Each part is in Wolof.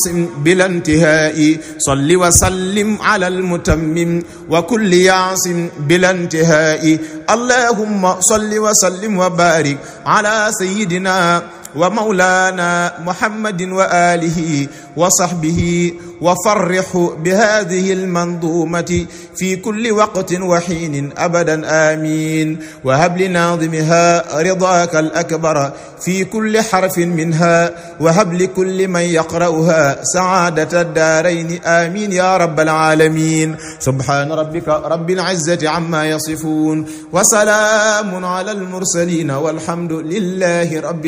بلا انتهاء صل وسلم على المتمم وكل يعص بلا انتهاء اللهم صل وسلم وبارك على سيدنا ومولانا محمد وآله وصحبه وفرح بهذه المنظومة في كل وقت وحين أبدا آمين وهب لناظمها رضاك الأكبر في كل حرف منها وهب لكل من يقرأها سعادة الدارين آمين يا رب العالمين سبحان ربك رب العزة عما يصفون وسلام على المرسلين والحمد لله رب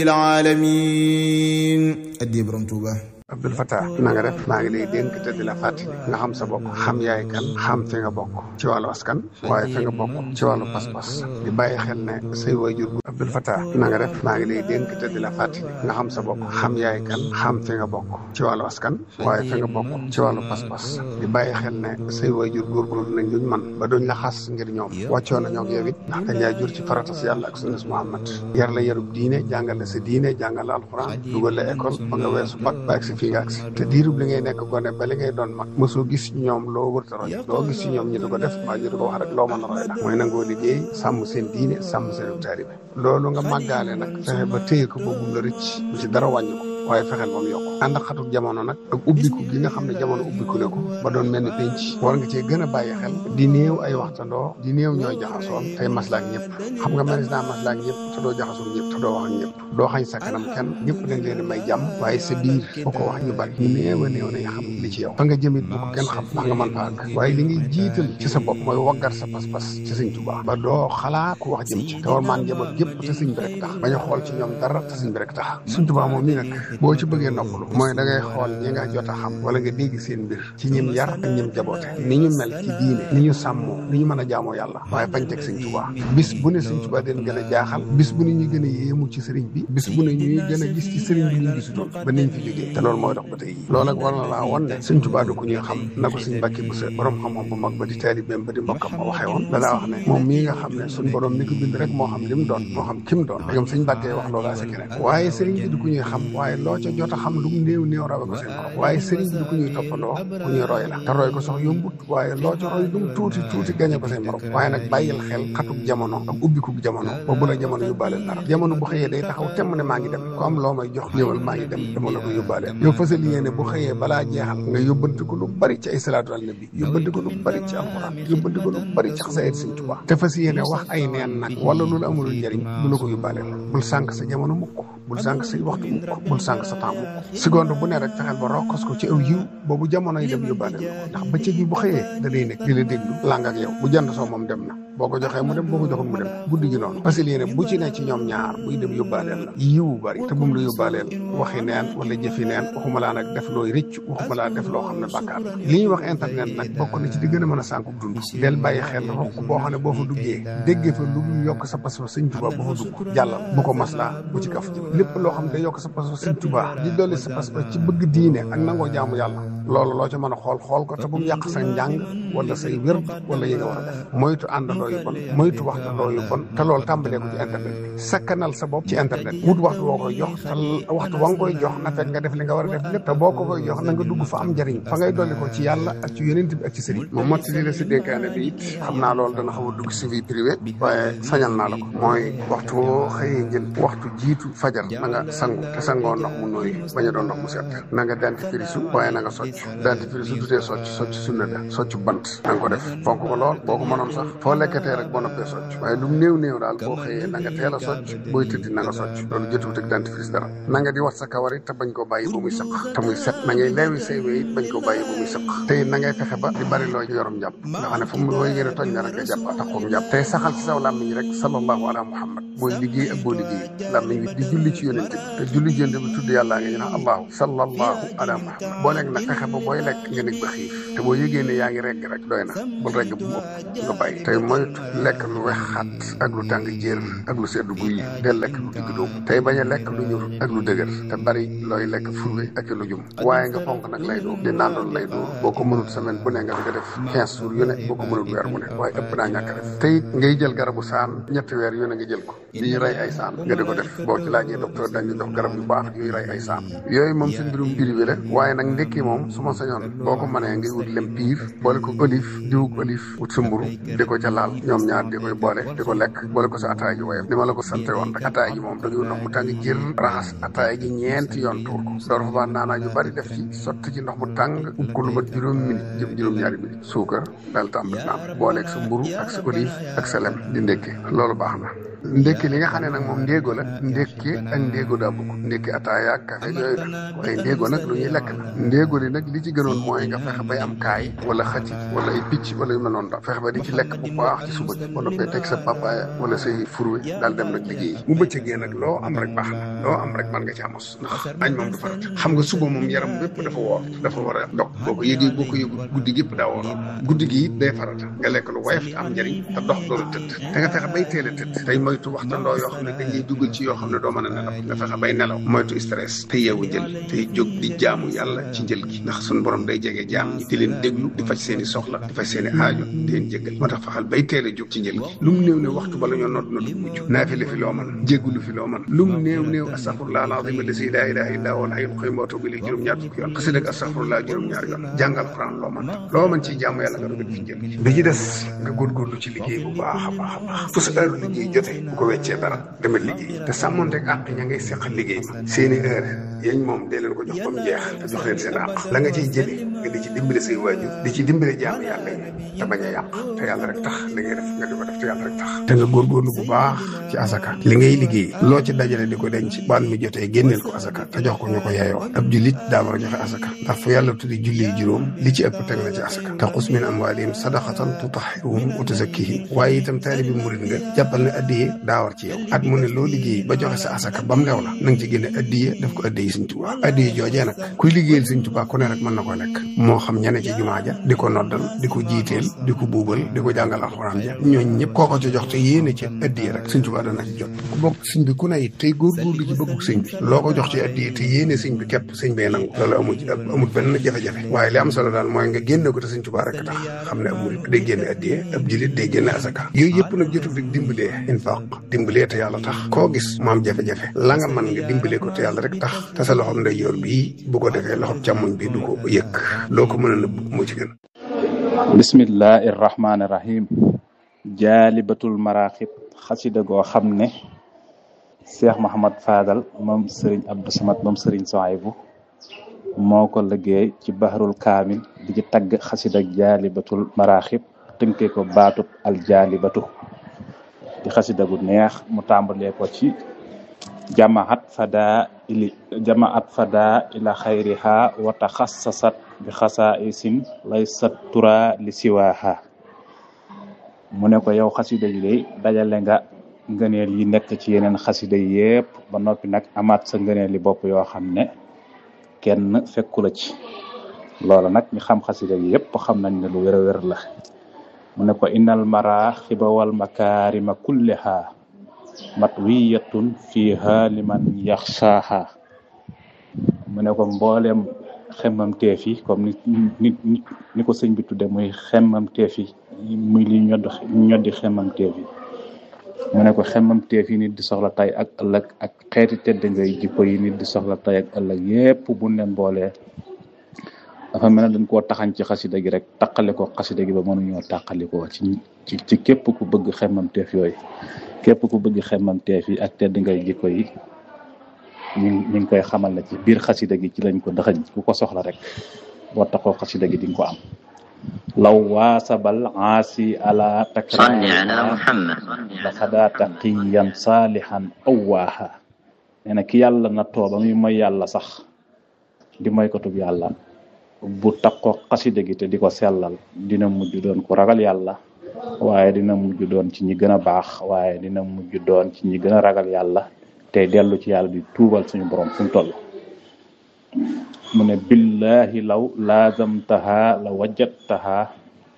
العالمين أدي برمتوبة Abdul Fattah na nga def maa ngi lay dénk te di la fàttali nga xam sa bopp xam yaay kan xam fi nga bokk ci wàllu askan waaye fi nga bokk ci wàllu pas-pas di bàyyi xel ne say waajur gu Abdul Fattah na nga def maa ngi lay dénk te di la fàttali nga xam sa bopp xam yaay kan xam fi nga bokk ci wàllu askan waaye fi nga bokk ci wàllu pas-pas di bàyyi xel ne say waajur góorgóorlu nañ luñ man ba duñ la xas ngir ñoom wàccoo nañoo ak yow it ndax dañ laa jur ci farata si yàlla ak sunnas Muhammad yar la yarub diine jàngal la sa diine jàngal la alxuraan dugal la école ba nga weesu bac ba ak si fii nga ak si te diirub li ngay nekk gone ba li ngay doon mag mosoo gis ci ñoom loo wërta roy loo gis ci ñoom ñu di ko def mbaa ñu di ko wax rek loo mën a roy la mooy nangoo liggéey sàmm seen diine sàmm seen taalibe loolu nga màggaale nag fexe ba téye ko boobu la rëcc bu ci dara wàññi ko waaye fexeel ba mu yokk ànd ak xatuk jamono nag ak ubbiku gi nga xam ne jamono ubbiku ne ko ba doon mel ni penc war nga cee gën a bàyyi xel di néew ay waxtandoo di néew ñooy jaxasoon tey maslaak ñëpp xam nga manis naa maslaak ñëpp te doo jaxasoon ñëpp te doo wax ak ñëpp doo xañ sa kanam kenn ñëpp dañ leen di may jàmm waaye sa biir boo ko wax ñu bari néew a néew nañ xam li ci yow fa nga jëmit bu ko kenn xam ndax nga mën fa àgg waaye li ngay jiital ci sa bopp mooy waggar sa pas-pas ci sëñ Tuubaa ba doo xalaat ku wax jëm ci te war maan njaboot gépp te sëñ bi rek tax bañ a xool ci ñoom dara te sëñ bi rek tax sëñ Tuubaa moom nii nag boo ci bëggee noppalu mooy da ngay xool ñi nga jot a xam wala nga dégg seen mbir ci ñim yar ak ñim jaboote ni ñu mel ci diine ni ñu sàmmoo ni ñu mën a jaamoo yàlla waaye bañ teg sëñ Tuubaa bis bu ne sëñ Tuubaa den gën a jaaxal bis bu ne ñu gën a yéemu ci sëriñ bi bis bu ne ñuy gën a gis ci sëriñ bi ñu gisutoon ba niñ fi jógee te loolu mooy dox ba tey loolu nag war na laa won ne sëñ Tuubaa du ko ñuy xam na ko sëñ Mbàkke bu sa borom xam-xam bu mag ba di taalibeem ba di mbokkam ma waxee woon danaa wax ne moom mii nga xam ne suñ borom mi ko bind rek moo xam li mu doon moo xam ki mu doon dégam sëñ Mbàkke wax loolu sa keneen waaye sëriñ bi du ko ñuy xam waaye loo ca jot a xam lu mu néew néew rawe ko seen borom waaye sëriñ bi du ko ñuy toppandoo ku ñuy roy la te roy ko sax yombut waaye loo ca roy lu mu tuuti tuuti gañe ko seen borom waaye nag bàyyil xel xatuk jamono ak ubbikuk jamono ba bu la jamono yóbbaaleel dara jamono bu xëyee day taxaw temm ne maa ngi dem ku am loo may jox ñëwal maa ngi dem dama la ko yóbbaaleel yow fasal yéene bu xëyee balaa jeexal nga yóbbante ko lu bari ci ay salaatu al nabi yóbbante ko lu bari ci alxuraan yóbbante ko lu bari ci xasaayid sëñ Tuubaa te fas yéene wax ay neen nag wala loolu amul njëriñ du la ko yóbbaaleel bul sànq sa jamono mukk bul sànq sa waxtu mukk bul sànq sa temps mukk seconde bu ne rek fexeel ba rokkos ko ci aw yiw boobu jamono yi dem yóbbaaleel ko ndax bëccëg bi bu xëyee da day nekk di la déglu làng ak yow bu jant soo moom dem na boo ko joxee mu dem boo ko joxul mu dem guddi gi noonu parce que lii ne bu ci ne ci ñoom ñaar buy dem yóbbaaleel la yiwu bari te bu mu la yóbbaaleel waxi neen wala jëfi neen waxuma laa nag def looy rëcc waxuma laa def loo xam ne bàkkaar la li ñuy wax internet nag bokk na ci di gën a mën a sànku dund del bàyyi xel rokk boo xam ne boo fa duggee déggee fa lu mu yokk sa pas-pas sëñ Tuubaa boo fa dugg jàllal bu ko maslaa bu ci kaf jëm lépp loo xam ne day yokk sa pas-pas sëñ Tuubaa di dolli sa pas-pas ci bëgg diine ak nangoo jaamu yàlla loolu loo ca mën a xool xool ko te bu mu yàq sa njàng wala say wér wala yi nga war a def moytu àndandoo yu bon moytu waxtandoo yu bon te loolu tàmbalee ko ci internet bi sakkanal sa bopp ci internet wut waxtu woo koy jox te waxtu wa nga koy jox na fekk nga def li nga war a def lépp te boo ko koy jox na nga dugg fa am njëriñ fa ngay dolli ko ci yàlla ak ci yonent bi ak ci sëriñ moom motti li la si dénkaane bi it xam naa loolu dana xaw a dugg si vie privée waaye sañal naa la ko mooy waxtu woo xëyee njël waxtu jiitu fajar na nga sangu te sangoo ndox mu nooy bañ a doon ndox mu set na nga dentifrice waaye na nga socc dentifrice du tee socc socc sunna la socc bant na nga ko def fonk ko lool boo ko mënoon sax foo lekkatee rek boo noppee socc waaye lu néew néew daal boo xëyee na nga teel a socc booy tëddi na nga socc loolu jotuwut ak dentifrice dara na nga di wat sa kawar it te bañ koo bàyyi ba muy sëq te muy set na ngay leewi say wéy it bañ koo bàyyi ba muy sëq te it na ngay fexe ba di bari loo yorum njàpp nga xam ne fu mu booy yéene tooñ na rek nga jàpp ataxoom njàpp tey saxal ci saw làmmiñ rek sallallahu ala muhammad booy liggéey ak boo liggéey làmmiñ bi di julli ci yonente bi te julli jënd bi tudd yàllaa nga ñu naan allahu sallallahu ala muhammad boo nekk nag fexe ba booy lekk nga nekk ba xiif te boo yëgee ne yaa ngi regg rek doy na bul regg bu mu ëpp nga bàyyi tey mooy moytu lekk lu wex xat ak lu tàng jër ak lu sedd guy del lekk lu digg dóomu tey bañ a lekk lu ñur ak lu dëgër te bari looy lekk furwe ak lu jum waaye nga fonk nag lay dóor di nandoon lay dóor boo ko mënul semaine bu ne nga di ko def quinze jours yu ne boo ko mënul weer bu ne waaye ëpp naa ñàkk a def te it ngay jël garabu saan ñetti weer yu ne nga jël ko di rey ay saan nga di ko def boo ci laajee docteur dañu jox garab yu baax yuy rey ay saan yooyu moom suñ mbirum privé la waaye nag ndekki moom su ma sañoon boo ko mënee ngay wut lem piir boole ko olive diwug olive wut sa mburu di ko ca laal ñoom ñaar di koy boole di ko lekk boole ko sa ataaya ji woyof ni ma la ko sante woon rek ataaya ji moom da ngay ndox mu tàng jër raxas ataaya ji ñeenti yoon tuur ko door fa baa naanaa yu bari def ci sotti ci ndox mu tàng ub ko lu mat juróom minute jëm juróom-ñaari minute suukar daal tàmbali naan booleeg sa mburu ak sa olive ak sa lem di ndékki loolu baax na ndékki li nga xam ne nag moom ndéego la ndékki ak ndéego daa bokk ndékki ataaya ak café yooyu la waaye ndéego nag lu ñuy lekk la ndéego li nag li ci gënoon mooy nga fexe bay am kaay wala xëcc wala ay picc wala yu mel noonu daal fexe ba di ci lekk bu baax ci suba gi wala bay teg sa papaaya wala say furwe daal dem nag liggéey bu bëccëgee nag loo am rek baax na loo am rek mën nga ci amos ndax añ moom du farata xam nga suba moom yaram bépp dafa woor dafa war a dog boo ko yëgee boo ko yëgu guddi gépp daa wooroon guddi gi it day farata nga lekk lu woyof te am njëriñ te dox door a tëdd te nga fexe bay teel a tëdd tey moytu waxtandoo yoo xam ne dañ lay dugal ci yoo xam ne doo mën a nelaw nga fexe bay nelaw moytu stress te yeewu jël tey jóg di jaamu yàlla ci njël gi ndax suñu borom day jege jaam ñi di leen déglu di faj seen i soxla di faj seen i aajo di leen jéggal moo tax faxal bay teel a jóg ci njël gi lu mu néew ne waxtu bala ñoo nodd na du mujj naafile fi loo mën jéggulu fi loo mën lu mu néew néew astaghfirullah alazim allasi la ilaha illa huwa alhayyul qayyum wa atubu ilayhi juróom-ñaar fukki yoon xasida ak astaghfirullah juróom-ñaar yoon jàngal quran loo mën loo mën ci jaamu yàlla nga doog a fi njël gi bi ci des nga góorgóorlu ci liggéey bu baax a baax a baax fu sa heure liggéey jotee bu ko weccee dara demal liggéey te sàmmonteeg àq ña ngay seqal liggéey ma seeni heure yañ moom dee leen ko jox ba mu jeex te jox leen seen àq la nga ciy jëlee nga di ci dimbale say waajur di ci dimbale jaamu yàlla yi te bañ a yàq te yàlla rek tax li ngay def nga di ko def te yàlla rek tax te nga góorgóorlu bu baax ci asaka li ngay liggéey loo ci dajale di ko denc baan mi jotee génneel ko asaka te jox ko ñu ko yeeyoo ab jullit daa war a joxe asaka ndax fu yàlla tuddi julli juróom li ci ëpp teg na ci asaka te xus min amwaalihim sadaqatan tutahhiruhum wa tuzakkihim waaye itam taalibi murit nga jàppal ne addiye daa war ci yow at mu ne loo liggéey ba joxe sa asaka ba mu lew la na nga ci génne addiye def ko addiye Sëñ Tuubaa addiye joojee nag kuy liggéeyal Sëñ Tuubaa ku ne rek mën na ko lekk moo xam ñene ci jumaa ja di ko noddal di ko jiiteel di ko buubal di ko jàngal alxuraan ja ñooñ ñëpp koo ko ci jox te yéene ci addiye rek Sëñ Tuubaa dana ci jot ku bokk sëñ bi ku ne it tey góorgóorlu ci bëggu sëñ bi loo ko jox ci addiye te yéene sëñ bi képp sëñ bee nangu loolu amul ci amul benn jafe-jafe waaye li am solo daal mooy nga génne ko te Sëñ Tuubaa rek tax xam ne ab murit day génne addiye ab julit day génne asaka yooyu yëpp nag jotul rek dimbalee infaq dimbalee te yàlla tax koo gis mu am jafe-jafe la nga mën nga dimbalee ko te yàlla rek tax te sa loxoom ndeyjoor bii bu ko defee loxoom càmmoñ bi du ko yëkk loo ko mën a nëbb moo ci gën bismillahi irrahmani irrahim jaalibatul maraaxib xasida goo xam ne cheikh mahamad fadal moom sëriñ abdou samad moom sëriñ sohaybu moo ko liggéey ci bahrul kaamil di ci tagg xasida jaalibatul maraaxib tënkee ko baatub al jaalibatu di xasida gu neex mu tàmbalee ko ci jamaat fada ili jamaat fada ila xayriha wa taxassasat bi xasaisin laysat tura li siwaha mu ne ko yow xasida yi day dajale nga ngëneel yi nekk ci yeneen xasida yi yépp ba noppi nag amaat sa ngëneel li bopp yoo xam ne kenn fekku la ci loola nag ñu xam xasida yi yépp xam nañ ne lu wér a wér la mu ne ko innal maraxiba wal makarima kulliha matwiyatun fiha liman yaxshaha mu ne ko mboolem xemmam teef yi comme ni ni ni ko sëñ bi tudde muy xemmam teef yi muy li ñodd ñoddi xemmam teef yi mu ne ko xemmam teef yi nit di soxla tay ak ëllëg ak xeeti tedd ngay jikko yi nit di soxla tay ak ëllëg yépp bu leen boolee dafa mel ne dañ koo taxañ ci xasida gi rek taqale ko xasida gi ba mënuñoo taqali ko ci ci ci képp ku bëgg xemmam teef yooyu képp ku bëgg xemmam teef yi ak tedd ngay jikko yi ñu ñu ngi koy xamal ne ci biir xasida gi ci lañ ko daxañ ku ko soxla rek boo taxoo xasida gi di nga ko am law waasabal aasi ala takrari la xadaa taqiyan saalihan awwaaha nee na ki yàlla na tooba muy mooy yàlla sax di mooy kotub yàlla bu takkoo xasida gi te di ko sellal dina mujj doon ku ragal yàlla waaye dina mujj doon ci ñi gën a baax waaye dina mujj doon ci ñi gën a ragal yàlla te dellu ci yàlla di tuubal suñu borom fu mu toll mu ne billahi law laazamtaha la wajadtaha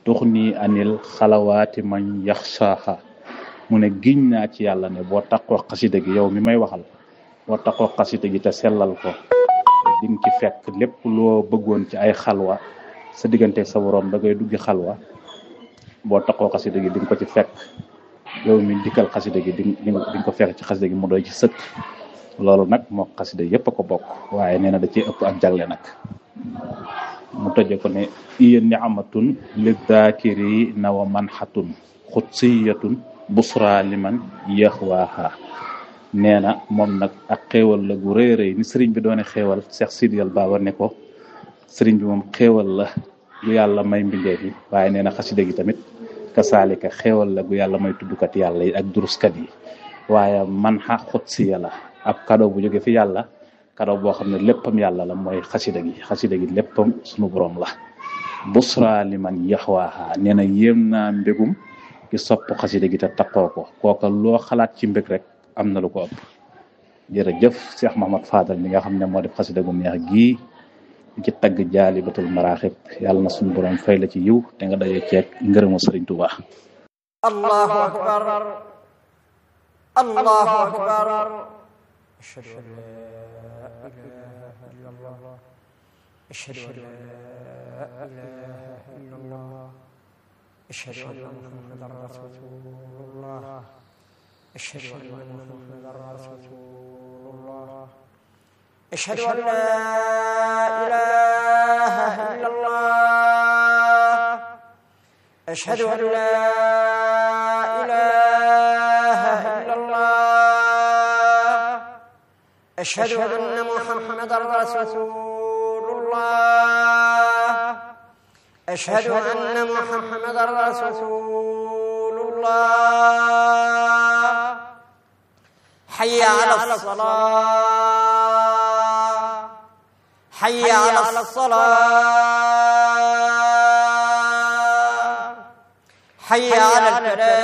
tux nii anil xalawaati man yaxsaaha mu ne giñ naa ci yàlla ne boo takkoo xasida gi yow mi may waxal boo takkoo xasida gi te sellal ko di nga ci fekk lépp loo bëggoon ci ay xalwa sa diggante sa borom da ngay duggi xalwa boo takkoo xasida gi di nga ko ci fekk yow mi dikkal xasida gi di di nga ko fekk ci xasida gi mu doy ci sëkk loolu nag moo xasida yépp a ko bokk waaye nee na da ciy ëpp ak jagle nag mu tëje ko ne iya niamatun li daakiri na wa manxatun xutsiyatun busra liman yaxwaaha nee na moom nag ak xéewal la gu rëy rëy ni sëriñ bi doone xéewal Cheikh Sidiyal Baba ne ko sëriñ bi moom xéewal la gu yàlla may mbindeef yi waaye nee na xasida gi tamit kasaalika xéewal la gu yàlla may tuddukat yàlla yi ak duruskat yi waaye man xa xutsiya la ab cadeau bu jóge fi yàlla cadeau boo xam ne léppam yàlla la mooy xasida gi xasida gi léppam sunu borom la busra liman yaxwaaha nee na yéem naa mbégum ki sopp xasida gi te taqoo ko kooka loo xalaat ci mbég rek am na lu ko ëpp jërëjëf Cheikh Mahamad Fadal mi nga xam ne moo def xasida gu neex gii ci tagg jaalibatul maraaxib yàlla na suñu borom fay la ci yiw te nga daje ceeg ngërëmu Sëriñ Tuuba allahu akbar allahu akbar ashhadu an la ilaha illa allah ashhadu an la ilaha illa allah ashhadu anna muhammadan rasulullah ashhadu anna muhammadan rasulullah ashhadu an la ilaha illa allah ashhadu an la ilaha illa allah ashhadu anna muhammadan rasulullah ashhadu anna muhammadan rasulullah hayya ala salah hayya ala salah hayya ala al